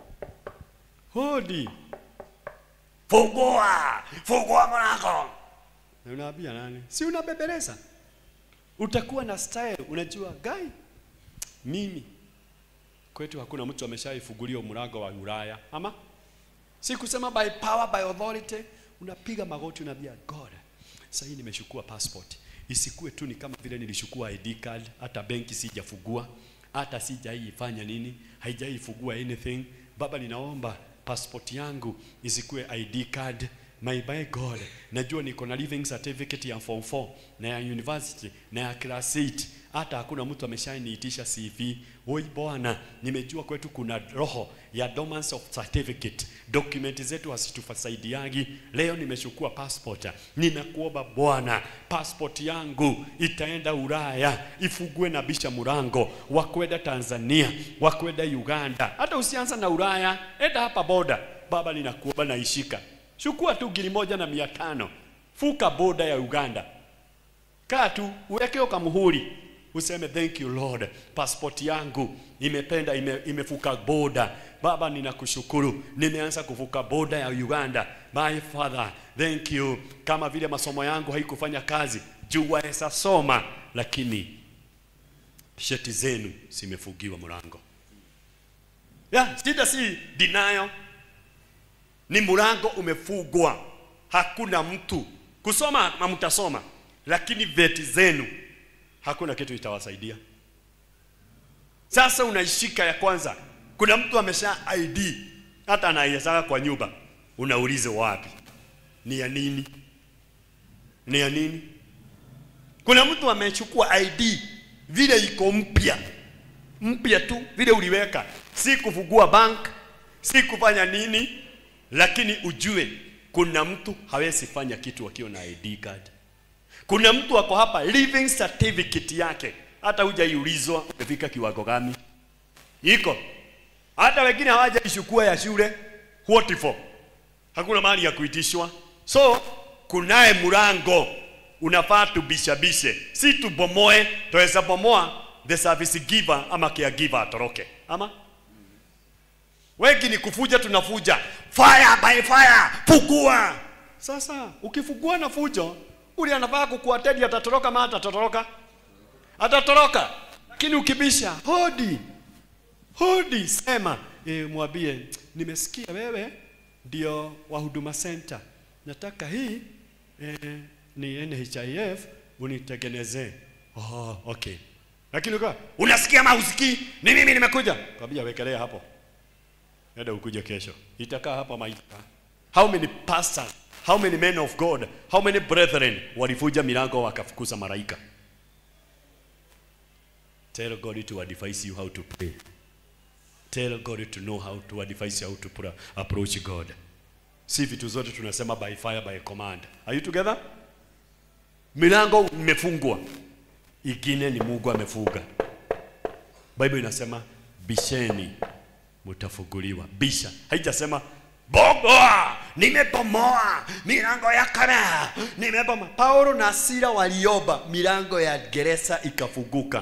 Speaker 3: hodi fungua fungua mlango na unaambia nani si unabebeleza utakuwa na style unajua gai mimi kwetu hakuna mtu ameshaifungulia mlango wa Ulaya ama si kusema by power by authority unapiga magoti unaambia God sasa hii nimeshukua passport isikue tu ni kama vile nilishukua ID card hata benki sijafungua hata sijaifanya nini haijaifungua anything baba ninaomba passport yangu isikue ID card my by God najua niko na living certificate ya form 4 na ya university na ya class 8 hata hakuna mtu ameshaniitisha CV. Oi Bwana, nimejua kwetu kuna roho ya dormance of certificate, document zetu hazitufasaidiagi. Leo nimechukua passport, ninakuomba Bwana, passport yangu itaenda Ulaya, ifugue na bisha murango wa kwenda Tanzania, wa kwenda Uganda. Hata usianza na Ulaya, enda hapa boda. Baba, ninakuomba naishika, chukua tu gili moja na mia tano, fuka boda ya Uganda, kaa tu uweke ukamuhuri useme thank you Lord, passport yangu imependa ime, imefuka boda. Baba, ninakushukuru, nimeanza kuvuka boda ya Uganda. My Father, thank you. Kama vile masomo yangu haikufanya kazi, jua esa soma, lakini sheti zenu zimefugiwa mlango. Ya, shida si denial, ni mlango umefugwa, hakuna mtu kusoma, hamtasoma, lakini veti zenu hakuna kitu itawasaidia. Sasa unaishika ya kwanza, kuna mtu amesha ID hata anaihesaga kwa nyumba, unaulize wapi? Ni ya nini? Ni ya nini? Kuna mtu amechukua ID vile iko mpya mpya tu vile uliweka, si kufungua bank, si kufanya nini, lakini ujue kuna mtu hawezi fanya kitu akiwa na ID card. Kuna mtu ako hapa living certificate yake hata hujaiulizwa umefika kiwango gani, iko hata wengine hawajaishukua ya shule. What for? Hakuna mahali ya kuitishwa. So kunaye mlango unafaa tubishabishe, si tubomoe. Tuweza bomoa the service giver ama caregiver atoroke, ama wengi ni kufuja, tunafuja fire by fire, fugua. Sasa ukifugua na fujo ule anafaa kukuatedi atatoroka ma atatoroka atatoroka lakini ukibisha hodi hodi sema e, mwambie nimesikia wewe ndio wa huduma center nataka hii e, ni NHIF unitengenezee oh, okay lakini ukawa unasikia ama usikii ni mimi nimekuja kwambia wekelea hapo enda ukuje kesho itakaa hapa maisha how many pastors How many men of God, how many brethren walivuja milango wakafukuza malaika? Tell God to advise you how to pray. Tell God to know how to advise you how to pra- approach God. Si vitu zote tunasema by fire by command. Are you together? Milango imefungwa, ingine ni Mungu amefunga. Bible inasema bisheni mtafunguliwa. Bisha, haijasema bomoa, nimebomoa milango ya kama, nimebomoa. Paulo na Sila waliomba milango ya gereza ikafunguka.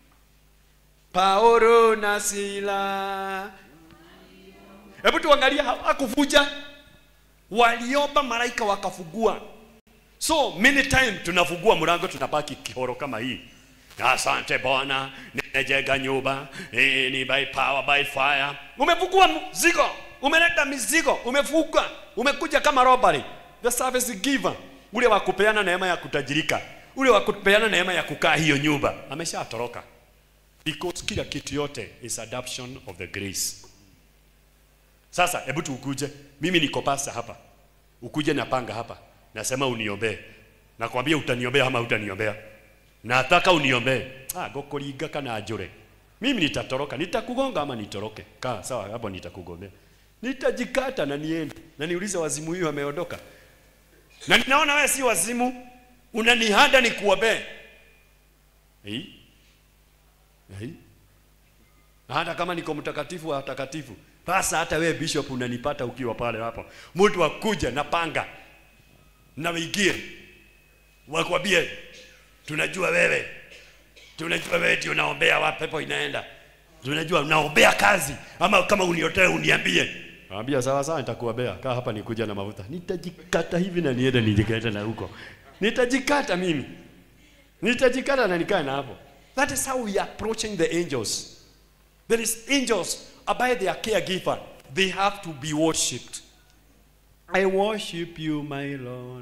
Speaker 3: Paulo na Sila, hebu tuangalia, hakuvuja, waliomba, malaika wakafungua. So many time tunafungua mlango, tunabaki kihoro kama hii. Asante Bwana, nimejenga nyumba eh, ni by power by fire. Umefungua mzigo, umeleta mizigo, umefuga, umekuja kama robbery. The service giver, ule wa kupeana neema ya kutajirika, ule wa kupeana neema ya kukaa hiyo nyumba, ameshatoroka. because kila kitu yote is adoption of the grace sasa hebu tukuje mimi niko pasa hapa ukuje na panga hapa nasema uniombee nakwambia utaniombea ama utaniombea nataka uniombee ah gokoringa kana njure mimi nitatoroka nitakugonga ama nitoroke kaa sawa hapo nitakugombea nitajikata na niende na niulize wazimu huyu ameondoka na ninaona wewe si wazimu unanihada nikuombee eh eh na hata kama niko mtakatifu wa watakatifu basa hata wewe bishop unanipata ukiwa pale hapo mtu akuja na panga na wigie wakwambie tunajua wewe tunajua wewe ndio unaombea wa pepo inaenda tunajua unaombea kazi ama kama uniotoe uniambie Ambia sawa sawa nitakuombea. Kaa hapa nikuja na mafuta. Nitajikata hivi na niende nijikata na huko. Nitajikata mimi. Nitajikata na nikae na hapo. That is how we are approaching the angels. There is angels by their caregiver. They have to be worshipped. I worship you, my Lord.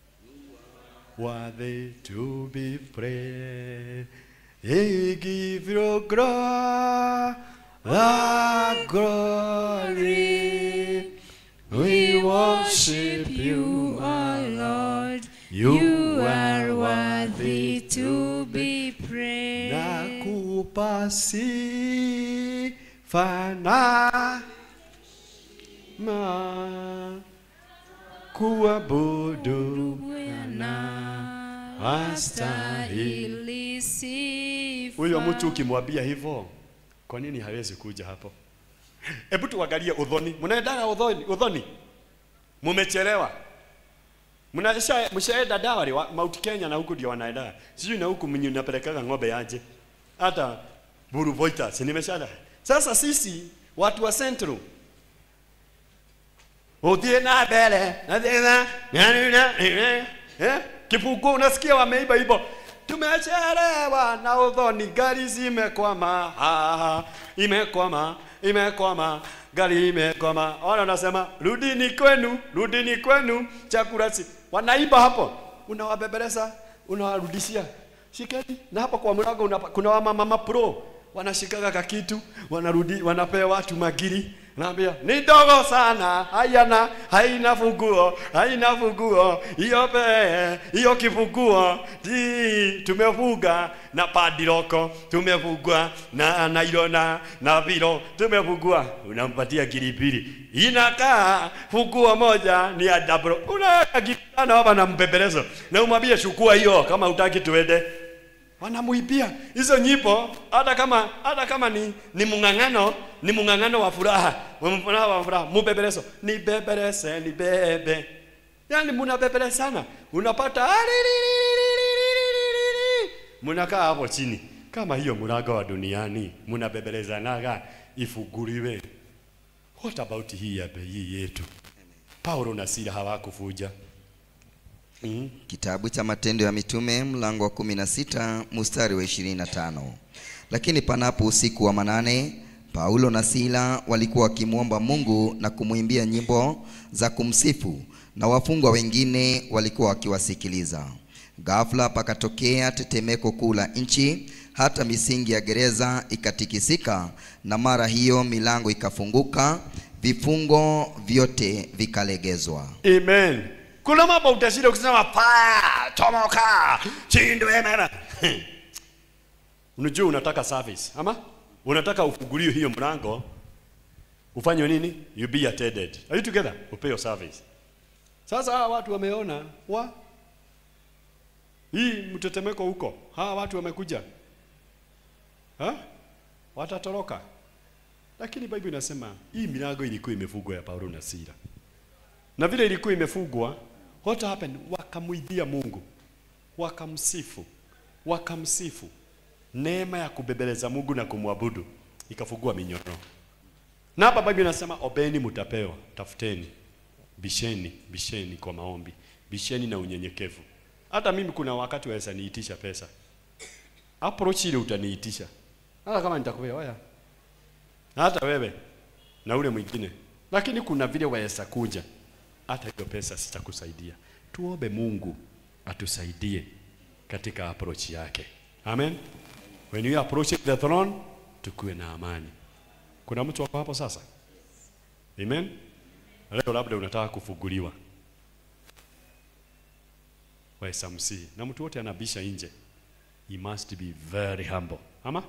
Speaker 3: Worthy to be praised. I give you glory, glory. We worship you,
Speaker 4: our Lord.
Speaker 3: You
Speaker 4: You
Speaker 3: are
Speaker 4: are worthy to be praised.
Speaker 3: Nakupa sifa na ma kuabudu
Speaker 4: Bwana
Speaker 3: Astahili.
Speaker 4: astahili sifa.
Speaker 3: huyo mtu ukimwambia hivyo kwa nini hawezi kuja hapo hebu tuangalie udhoni mnaendaga udhoni udhoni mumechelewa mnasha mshaenda dawari wa Mount Kenya na huku ndio wanaenda sijui na huku mnyi unapelekaga ng'ombe aje hata Buru Voitas nimeshada sasa sisi watu wa Central Utie na mbele na tena eh kipuku unasikia wameiba hivyo tumechelewa na udhoni gari zimekwama ah, imekwama imekwama gari imekwama wana wanasema rudini kwenu rudini kwenu chakula si wanaiba hapo unawabebeleza unawarudishia shikeni na hapo kwa mlango unapa- kuna wamama mapro wanashikaga kakitu wanarudi wanapea watu magiri naambia ni ndogo sana hayana haina funguo haina funguo hiyo pe hiyo kifunguo ti tumefunga na padiroko tumefungua na nailona na vilo tumefungua unampatia kilipili inakaa funguo moja ni ya double unaweka kitana hapa na mpepelezo na umwambie chukua hiyo kama utaki tuende wanamuibia hizo nyimbo hata kama hata kama ni ni mung'ang'ano ni mung'ang'ano wa furaha furaha wa furaha mubebelezo ni bebeleze ni bebe yani munabebelezana unapata "Alililililililili." munakaa hapo chini kama hiyo mlango wa duniani munabebelezanaga ifunguliwe what about hii ya hii yetu Paulo na Sila hawakufuja mm.
Speaker 2: Kitabu cha Matendo ya Mitume mlango wa 16 mstari wa 25. Lakini panapo usiku wa manane, Paulo na Sila walikuwa wakimwomba Mungu na kumwimbia nyimbo za kumsifu, na wafungwa wengine walikuwa wakiwasikiliza. Ghafla pakatokea tetemeko kuu la nchi, hata misingi ya gereza ikatikisika, na mara hiyo milango ikafunguka, vifungo vyote vikalegezwa.
Speaker 3: Amen. Kuna mambo utashinda ukisema fire, tomoka, chindwe mema. Unajua unataka service, ama? Unataka ufunguliwe hiyo mlango. Ufanywe nini? You be attended. Are you together? Upewe service. Sasa hawa watu wameona wa hii mtetemeko huko. Hawa watu wamekuja. Ha? Watatoroka. Lakini Biblia inasema hii milango ilikuwa imefungwa ya Paulo na Sila na vile ilikuwa imefungwa what happened wakamwibia mungu wakamsifu wakamsifu neema ya kubebeleza mungu na kumwabudu ikafungua minyororo na hapa biblia inasema obeni mutapewa tafuteni bisheni bisheni kwa maombi bisheni na unyenyekevu hata mimi kuna wakati waweza niitisha pesa approach ile utaniitisha hata kama nitakupea oya na hata wewe na ule mwingine lakini kuna vile waweza kuja hata hiyo pesa sitakusaidia tuombe mungu atusaidie katika approach yake amen when you approach the throne tukuwe na amani kuna mtu wako hapo sasa amen leo labda unataka kufunguliwa wa SMC na mtu wote anabisha nje he must be very humble ama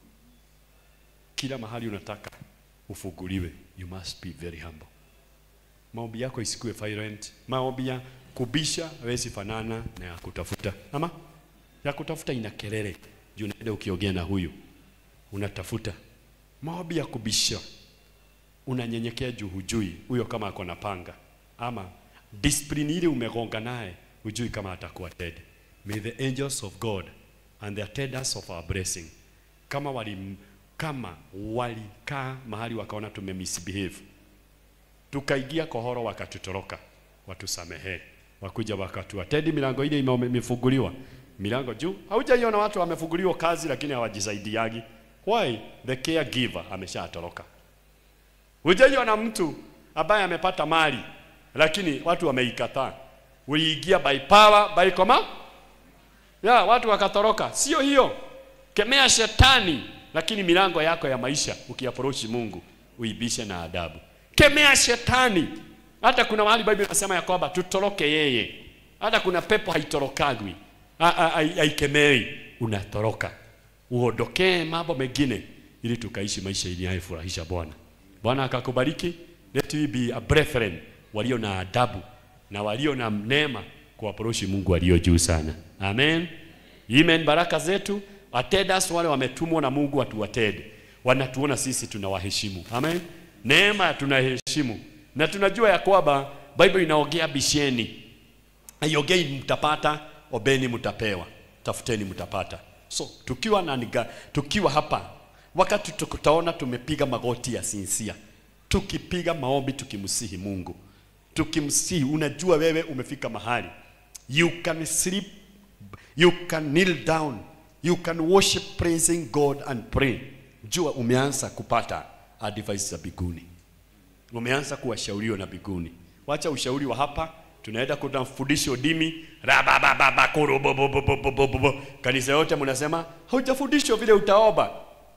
Speaker 3: kila mahali unataka ufunguliwe you must be very humble maombi yako isikuwe violent maombi ya kubisha hawezi fanana na ya kutafuta ama ya kutafuta ina kelele juu unaenda ukiongea na huyu unatafuta maombi ya kubisha unanyenyekea juu hujui huyo kama ako na panga ama discipline ile umegonga naye hujui kama atakuwa dead may the angels of god and the attendants of our blessing kama wali kama walikaa mahali wakaona tumemisbehave tukaingia kohoro wakatutoroka watusamehee wakuja wakatuatendi milango ile ime- imefunguliwa milango juu haujaiona watu wamefunguliwa kazi lakini hawajisaidiagi why the caregiver ameshatoroka hujaiona mtu ambaye amepata mali lakini watu wameikataa uliingia by power by command ya watu wakatoroka sio hiyo kemea shetani lakini milango yako ya maisha ukiapproach Mungu uibishe na adabu kemea shetani hata kuna mahali Biblia inasema ya kwamba tutoroke yeye hata kuna pepo haitorokagwi Ha- ha- hai- haikemei unatoroka uondokee mambo mengine ili tukaishi maisha inayofurahisha Bwana Bwana akakubariki let we be a brethren walio na adabu na walio na neema kuapproach Mungu aliyo juu sana amen Amen. Baraka zetu attendants wale wametumwa na Mungu watuwatende, wanatuona sisi tunawaheshimu. Amen. Neema tunaheshimu na tunajua ya kwamba Bible inaongea bisheni, haiongei mtapata, obeni mtapewa, tafuteni mtapata. So tukiwa na niga, tukiwa hapa wakati tutaona tumepiga magoti ya sinsia, tukipiga maombi tukimsihi Mungu, tukimsihi, unajua wewe umefika mahali you can sleep you can kneel down you can worship praising god and pray jua umeanza kupata advice za biguni umeanza kuwashauriwa na biguni wacha ushauri wa hapa tunaenda kuna fundisho dimi rabababakorobobobobobobo kanisa yote mnasema haujafundishwa vile utaoba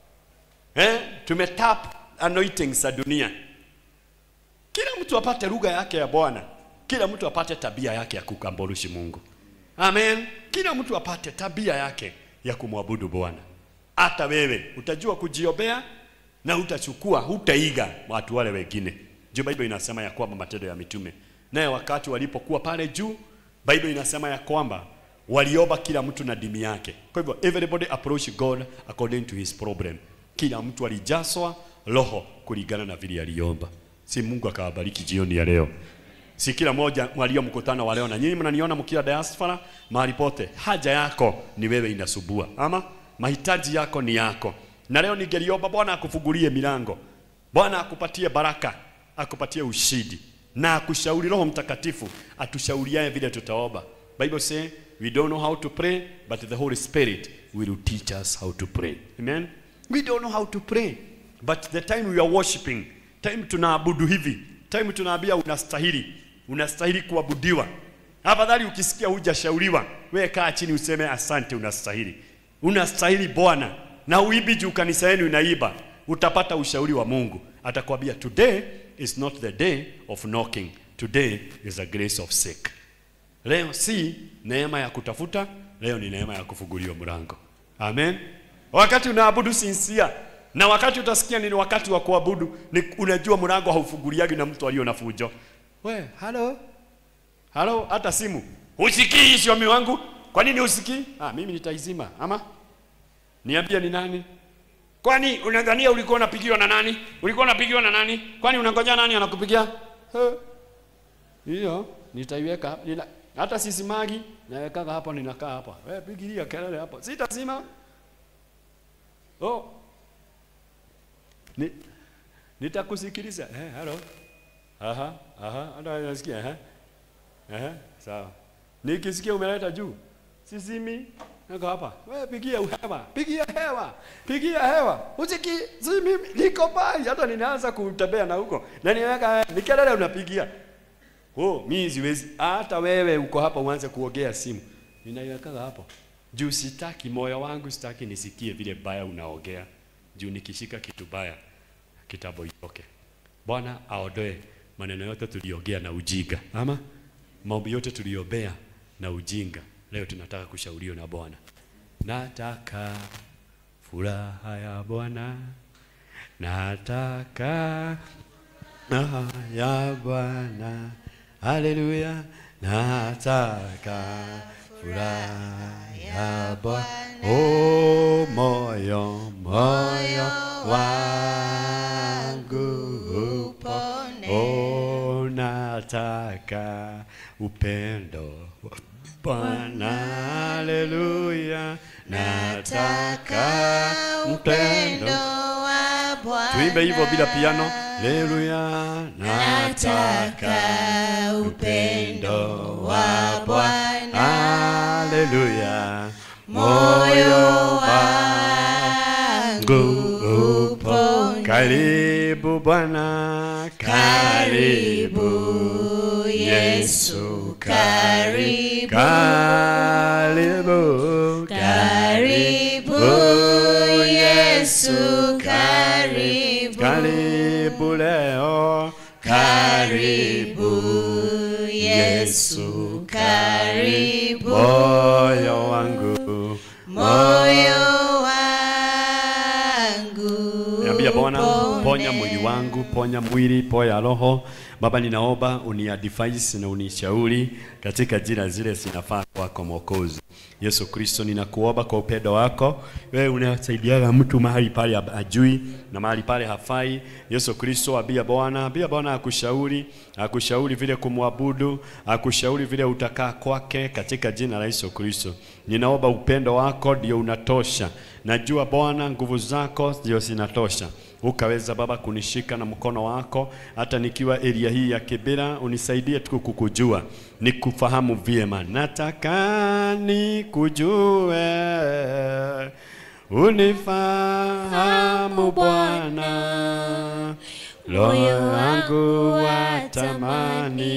Speaker 3: eh tumetap anointings za dunia kila mtu apate lugha yake ya Bwana, kila mtu apate tabia yake ya kukamborushi Mungu. Amen. Kila mtu apate tabia yake ya kumwabudu Bwana. Hata wewe utajua kujiombea na utachukua, hutaiga watu wale wengine. Juu Bible inasema ya kwamba matendo ya mitume, naye wakati walipokuwa pale juu, Bible inasema ya kwamba waliomba kila mtu na dini yake. Kwa hivyo everybody approach God according to his problem. Kila mtu alijaswa roho kulingana na vile aliomba. Si Mungu akawabariki jioni ya leo. Si kila mmoja walio mkutano wa leo na nyinyi mnaniona mkiwa diaspora mahali pote, haja yako ni wewe inasubua, ama mahitaji yako ni yako. Na leo ningeliomba Bwana akufungulie milango, Bwana akupatie baraka, akupatie ushindi na akushauri Roho Mtakatifu atushauriaye vile tutaomba. Bible say we don't know how to pray but the Holy Spirit will teach us how to pray. Amen. We don't know how to pray but the time we are worshiping, time tunaabudu hivi, time tunaambia unastahili, unastahili kuabudiwa. Afadhali ukisikia hujashauriwa, wewe kaa chini useme asante, unastahili, unastahili Bwana, na uibi juu kanisa yenu inaiba, utapata ushauri wa Mungu. Atakwambia today is not the day of knocking, today is a grace of seek. Leo si neema ya kutafuta, leo ni neema ya kufunguliwa mlango. Amen. Wakati unaabudu sinsia na wakati utasikia ni wakati wa kuabudu, ni unajua mlango haufunguliagi na mtu aliyo na fujo. We, halo halo, hata simu usikii siomi wangu. Kwa nini usikii? Ah, mimi nitaizima. Ama niambie ni nani? Kwani unadhania ulikuwa unapigiwa na nani? Ulikuwa unapigiwa na nani? Kwani unangoja nani anakupigia? He. Hiyo nitaiweka nina, hata sisimagi naweka hapa, ninakaa hapa. Wewe pigilia kelele hapo, sitazima. Oh, ni nitakusikiliza. Eh, hello. Aha, aha, hata nasikia eh. Eh, sawa. Nikisikia umeleta juu. Sisimi. Niko hapa. Wewe pigia hewa. Pigia hewa. Pigia hewa. Usiki si mimi niko pai hata ninaanza kutembea na huko. Na niweka ni kelele unapigia. Oh, mimi siwezi. Hata wewe uko hapa uanze kuongea simu. Ninaiweka hapo. juu sitaki moyo wangu sitaki nisikie vile baya unaongea juu nikishika kitu baya kitambo itoke bwana aondoe maneno yote tuliongea na ujinga ama maombi yote tuliombea na ujinga leo tunataka kushauriwa na bwana nataka furaha ya bwana nataka raha ya bwana haleluya nataka furaha ya bwana oh moyo moyo wangu
Speaker 5: upone
Speaker 3: oh nataka upendo wa bwana haleluya nataka upendo
Speaker 5: wa Bwana
Speaker 3: tuimbe hivyo bila piano haleluya nataka upendo wa bwana haleluya moyo wangu upo karibu bwana karibu yesu karibu karibu
Speaker 5: Karibu, Yesu, karibu.
Speaker 3: karibu leo karibu
Speaker 5: Yesu, karibu.
Speaker 3: moyo wangu
Speaker 5: moyo wangu
Speaker 3: Niambia Bwana,
Speaker 5: upone.
Speaker 3: ponya mwili wangu, ponya mwili, ponya roho. Baba, ninaomba uniadvise na unishauri katika jina zile zinafaa kwako Mwokozi Yesu Kristo. Ninakuomba kwa upendo wako, wewe unasaidiaga mtu mahali pale hab- hajui na mahali pale hafai. Yesu Kristo, abia Bwana, abia Bwana akushauri, akushauri vile kumwabudu, akushauri vile utakaa kwake katika jina la Yesu Kristo. Ninaomba upendo wako ndio unatosha. Najua Bwana nguvu zako ndio zinatosha. Ukaweza Baba kunishika na mkono wako hata nikiwa area hii ya Kibera, unisaidie tu kukujua, nikufahamu vyema. Nataka nikujue, unifahamu Bwana, moyo wangu watamani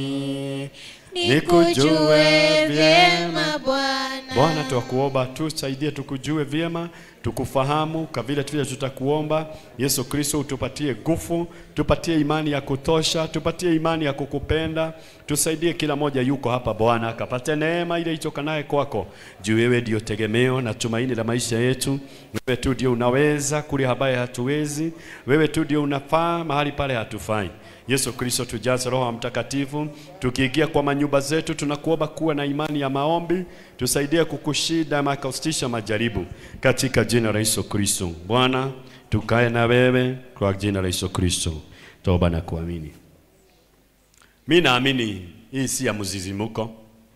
Speaker 5: nikujue vyema Bwana
Speaker 3: Bwana, twakuomba tusaidie, tukujue vyema, tukufahamu kwa vile vile tutakuomba. Yesu Kristo, utupatie nguvu, tupatie imani ya kutosha, tupatie imani ya kukupenda, tusaidie kila moja yuko hapa Bwana, akapate neema ile itokanaye kwako, juu wewe ndio tegemeo na tumaini la maisha yetu. Wewe tu ndio unaweza kule ambaye hatuwezi, wewe tu ndio unafaa mahali pale hatufai. Yesu Kristo, tujaze Roho wa Mtakatifu. Tukiingia kwa manyumba zetu, tunakuomba kuwa na imani ya maombi, tusaidie kukushinda na kusitisha majaribu katika jina la Yesu Kristo. Bwana, tukae na wewe kwa jina la Yesu Kristo, toba na kuamini. Mi naamini hii si ya mzizimuko.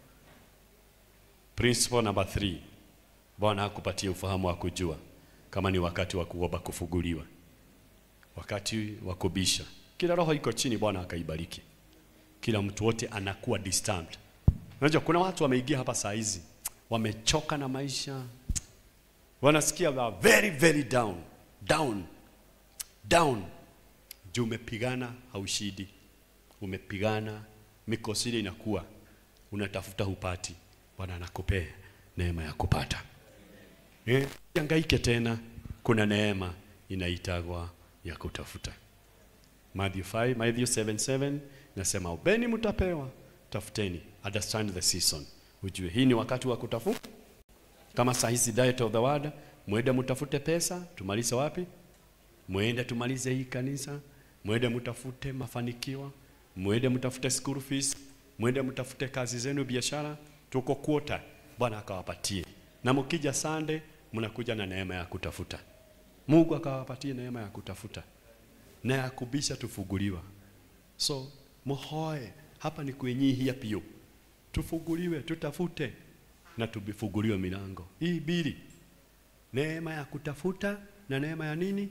Speaker 3: Principle number three, Bwana akupatie ufahamu wa kujua kama ni wakati wa kuomba kufunguliwa, wakati wa kubisha. Kila roho iko chini, Bwana akaibariki. Kila mtu wote anakuwa disturbed. Unajua kuna watu wameingia hapa saa hizi wamechoka na maisha, wanasikia wa very very down down down, juu umepigana haushidi, umepigana mikosi ile inakuwa unatafuta hupati. Bwana anakupea neema ya kupata. Eh, hangaike tena, kuna neema inaitagwa ya kutafuta. Matthew 5, Matthew 7, 7 nasema ubeni mtapewa, tafuteni, understand the season. Ujue hii ni wakati wa kutafuta. Kama saa hizi diet of the word, mwende mtafute pesa, tumalize wapi? Mwende tumalize hii kanisa, mwende mtafute mafanikio, mwende mtafute school fees, mwende mtafute kazi zenu, biashara, tuko kuota, Bwana akawapatie. Na mkija Sunday, mnakuja na neema ya kutafuta. Mungu akawapatie neema ya kutafuta na ya kubisha tufunguliwa. So muhoe hapa ni kwenyihia pio, tufunguliwe, tutafute na tubifunguliwe milango hii bili, neema ya kutafuta na neema ya nini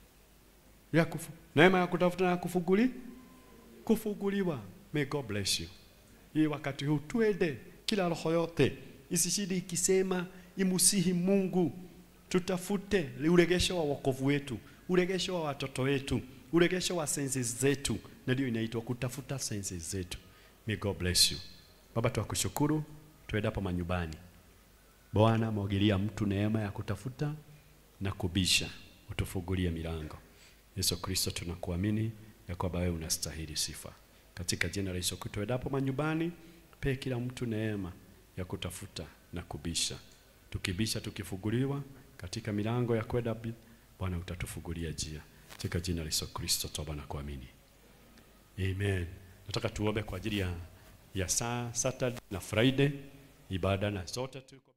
Speaker 3: ya kufu, neema ya kutafuta na ya kufunguli kufunguliwa. May God bless you. Hii wakati huu twende, kila roho yote isishidi ikisema imusihi Mungu, tutafute uregesho wa wokovu wetu, uregesho wa watoto wetu, uregesho wa senses zetu, na ndio inaitwa kutafuta senses zetu. May God bless you. Baba, tuwakushukuru tuendapo manyumbani Bwana, mwagilia mtu neema ya kutafuta na kubisha, utufungulie milango. Yesu Kristo, tunakuamini ya kwamba wewe unastahili sifa. Katika jina la Yesu Kristo, endapo manyumbani, pe kila mtu neema ya kutafuta na kubisha. Tukibisha tukifunguliwa katika milango ya kwenda bi- Bwana utatufungulia njia. Katika jina la Yesu Kristo toba na kuamini. Amen. Nataka tuombe kwa ajili ya, ya saa Saturday na Friday ibada na zote tuko